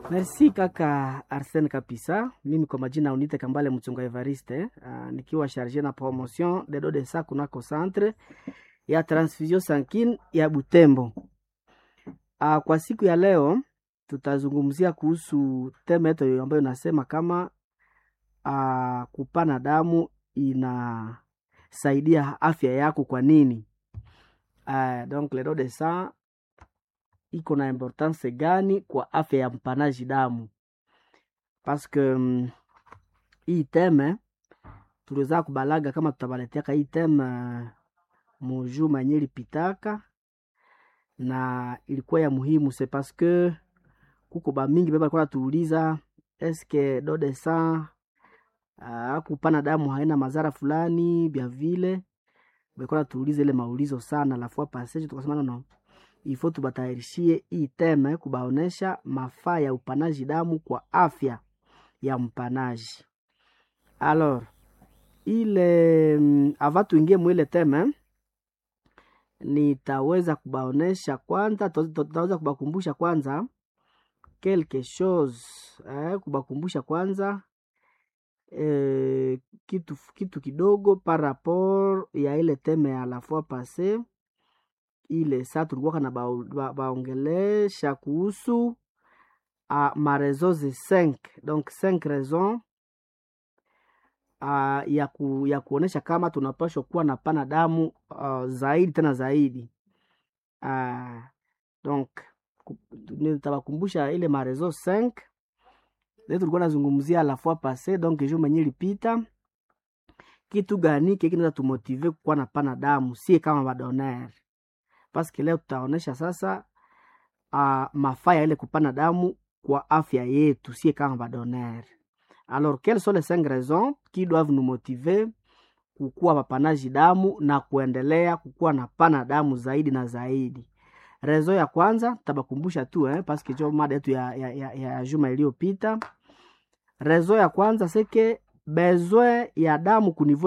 Merci kaka Arsene Kapisa. Mimi kwa majina unite Kambale Mchunga Evariste, uh, nikiwa charge na promotion de do de sa kunako centre ya transfusion sanguine ya Butembo. Uh, kwa siku ya leo tutazungumzia kuhusu teme yetu ambayo inasema kama uh, kupana damu inasaidia afya yako kwa nini? Uh, donc le don de sang iko na importance gani kwa afya ya mpanaji damu paske um, hii teme tuliweza kubalaga kama tutabaleteaka hii teme uh, mujuma yenye ilipitaka na ilikuwa ya muhimu se paske kuko bamingi beba alikuwa natuuliza eske do de sang uh, kupana damu haina madhara fulani bya vile balikuwa natuuliza ile maulizo sana lafua passage tukasema no ifo tubatayarishie hii teme kubaonesha mafaa ya upanaji damu kwa afya ya mpanaji. Alors ile mm, ava tuingie mwile teme, nitaweza kubaonesha kwanza, tutaweza kubakumbusha kwanza quelque chose eh, kubakumbusha kwanza eh, kitu, kitu kidogo par rapport ya ile teme ya la fois passée ile saa tulikuwa na baongelesha ba, ba kuhusu uh, marezo ze 5 donc 5 raison uh, ya, ku, ya kuonesha kama tunapashwa kuwa na pana damu uh, zaidi tena zaidi uh, donc nitawakumbusha ile marezo 5 leo tulikuwa nazungumzia la fois passé donc jour menye lipita kitu gani kiki kinaweza tumotive kuwa na pana damu sie kama badoner paske leo tutaonesha sasa uh, mafaa ya ile kupana damu kwa afya yetu sie kama badoner alors quelles sont les cinq raisons qui doivent nous motiver kukuwa wapanaji damu na kuendelea kukuwa na pana damu zaidi na zaidi rezo ya kwanza tabakumbusha tu eh, paske jo mada yetu ya, ya, ya, ya juma iliyopita rezo ya kwanza seke besoin ya damu kunivo